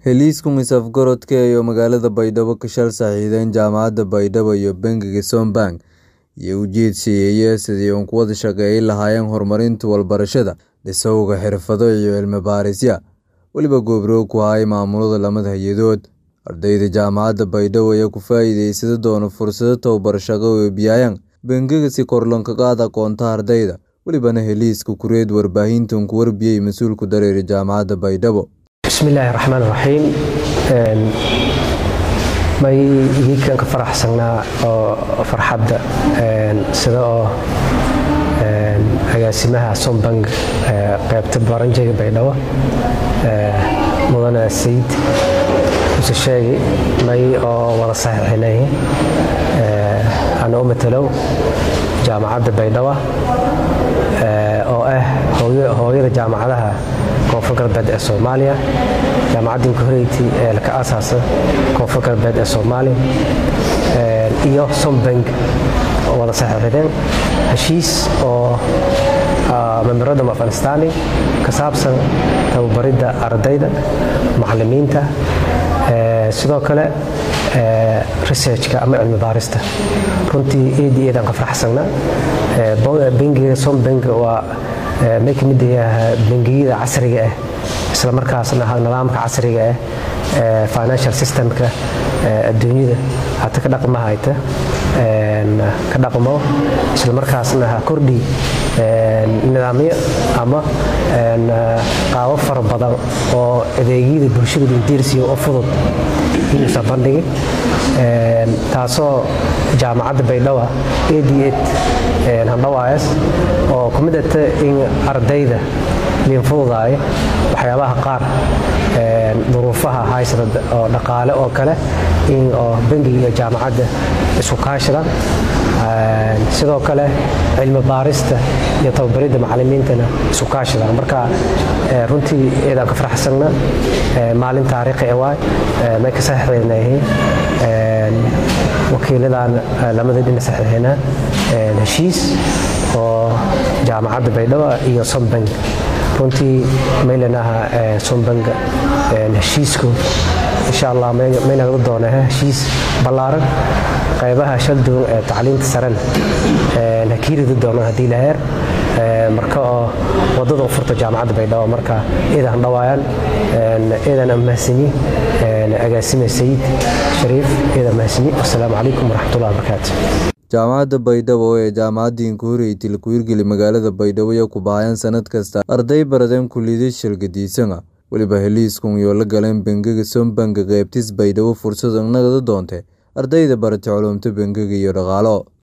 Heliiskan is-afgaradka ah ee magaalada Baydhabo ka shal saaxiibeen Jaamacadda Baydhabo iyo Bangiga Sombank iyo ujeedkiisa sidii ay uga wada shaqeyn lahaayeen horumarinta waxbarashada, dhisowga xirfado iyo cilmi-baarisyo, waliba gobol ku haya maamulada lamada hay'adood. Ardayda Jaamacadda Baydhabo ayaa ka faa'iideysan doona fursado tababar shaqo oo ay bixiyaan bangiga si kor loogu qaado aqoonta ardayda, walibana heliiska kureed warbaahinta ku warbixiyay mas'uulka dareere Jaamacadda Baydhabo. bismillaahi raxmaani raxiim may idiinkan ka faraxsanaa oo farxadda sida oo agaasimaha sombank qaybta baranjeyga baydhabo mudane sayid muse sheegi may oo wada saxiixinay ana u matalow jaamacadda baydhabo oo ah hooyada jaamacadaha koonfur galbeed ee soomaaliya jaamacaddii ka horeysay ee ka aasaasa koonfur galbeed ee soomaaliya iyo sombank oo wada saxiixdeen heshiis oo memorandum of understanding ka saabsan tababaridda ardayda macallimiinta sidoo kale researchka ama cilmi baarista runtii eed iyo eedaan ka faraxsanna bangiga sombank waa may ka mid yahay bangiyada casriga ah isla markaasna nidaamka casriga ah financial systemka adduunyada hata ka dhaqma hayta ka dhaqmo isla markaasna ha kordhi nidaamyo ama qaabo fara badan oo adeegyada bulshada dindiirsiya oo fudud inuusa bandhigi taasoo jaamacadda baydhabo eed iyo eed handhawaayas oo ku mid ata in ardayda liin fududaayo waxyaabaha qaar duruufaha haysada oo dhaqaale oo kale in oo bangiga iyo jaamacadda isku kaashadaan sidoo kale cilmi baarista iyo tababaridda macallimiintana isku kaashadaan marka runtii eedaan ka faraxsanna maalin taariikhi e waay may ka saxiixdaynayihiin wakiiladan lamada dhina saxiixinaa heshiis oo jaamacadda baydhabo iyo sombank runtii maylanaha sombank heshiisku insha allah may nagala doona heshiis ballaaran qaybaha shal duwan ee tacliinta sarena ha kiiridi doono haddii la heer marka oo wadada u furta jaamacadda baydhabo marka eedan dhawaayaan eedan mahasani agaasime sayid shariif eedan mahasani wasalaamu calaykum waraxmatullahi wabarakaatu jaamacadda baydhabo ee jaamacaddii ka horeysay lagu hirgeli magaalada baydhabo ayaa ku bahayaan sanad kasta arday baradeen kulliyado shirgadiisana weliba heliiskan iyo la galeen bangiga sombank qaybtiis baydhabo fursad nagada doontay ardayda baratay culumta bangiga iyo dhaqaalo